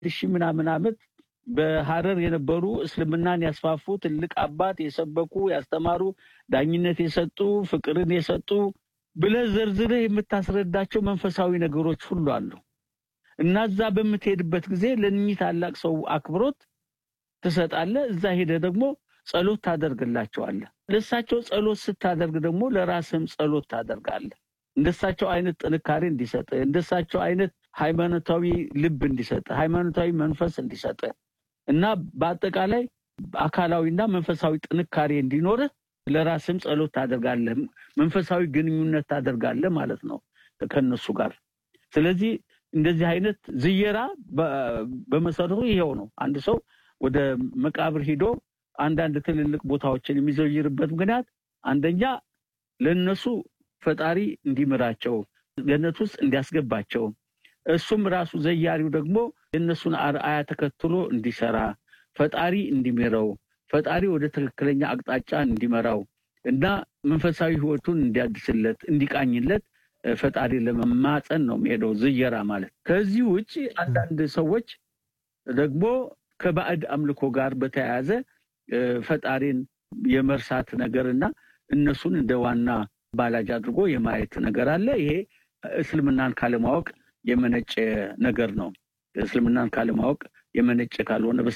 ሺህ ምናምን ዓመት በሀረር የነበሩ እስልምናን ያስፋፉ ትልቅ አባት የሰበኩ ያስተማሩ ዳኝነት የሰጡ ፍቅርን የሰጡ ብለህ ዘርዝረህ የምታስረዳቸው መንፈሳዊ ነገሮች ሁሉ አሉ እና እዛ በምትሄድበት ጊዜ ለእኚህ ታላቅ ሰው አክብሮት ትሰጣለህ። እዛ ሄደህ ደግሞ ጸሎት ታደርግላቸዋለህ። ለእሳቸው ጸሎት ስታደርግ ደግሞ ለራስህም ጸሎት ታደርጋለህ። እንደሳቸው አይነት ጥንካሬ እንዲሰጥ፣ እንደሳቸው አይነት ሃይማኖታዊ ልብ እንዲሰጥ፣ ሃይማኖታዊ መንፈስ እንዲሰጥ እና በአጠቃላይ አካላዊና መንፈሳዊ ጥንካሬ እንዲኖርህ ለራስህም ጸሎት ታደርጋለህ። መንፈሳዊ ግንኙነት ታደርጋለህ ማለት ነው ከነሱ ጋር። ስለዚህ እንደዚህ አይነት ዝየራ በመሰረቱ ይሄው ነው። አንድ ሰው ወደ መቃብር ሂዶ አንዳንድ ትልልቅ ቦታዎችን የሚዘይርበት ምክንያት አንደኛ ለነሱ ፈጣሪ እንዲምራቸው ገነት ውስጥ እንዲያስገባቸው እሱም ራሱ ዘያሪው ደግሞ የእነሱን አርአያ ተከትሎ እንዲሰራ ፈጣሪ እንዲምረው ፈጣሪ ወደ ትክክለኛ አቅጣጫ እንዲመራው እና መንፈሳዊ ሕይወቱን እንዲያድስለት እንዲቃኝለት ፈጣሪ ለመማፀን ነው የሚሄደው ዝየራ ማለት። ከዚህ ውጭ አንዳንድ ሰዎች ደግሞ ከባዕድ አምልኮ ጋር በተያያዘ ፈጣሪን የመርሳት ነገር እና እነሱን እንደ ዋና ባላጅ አድርጎ የማየት ነገር አለ። ይሄ እስልምናን ካለማወቅ የመነጨ ነገር ነው። እስልምናን ካለማወቅ የመነጨ ካልሆነ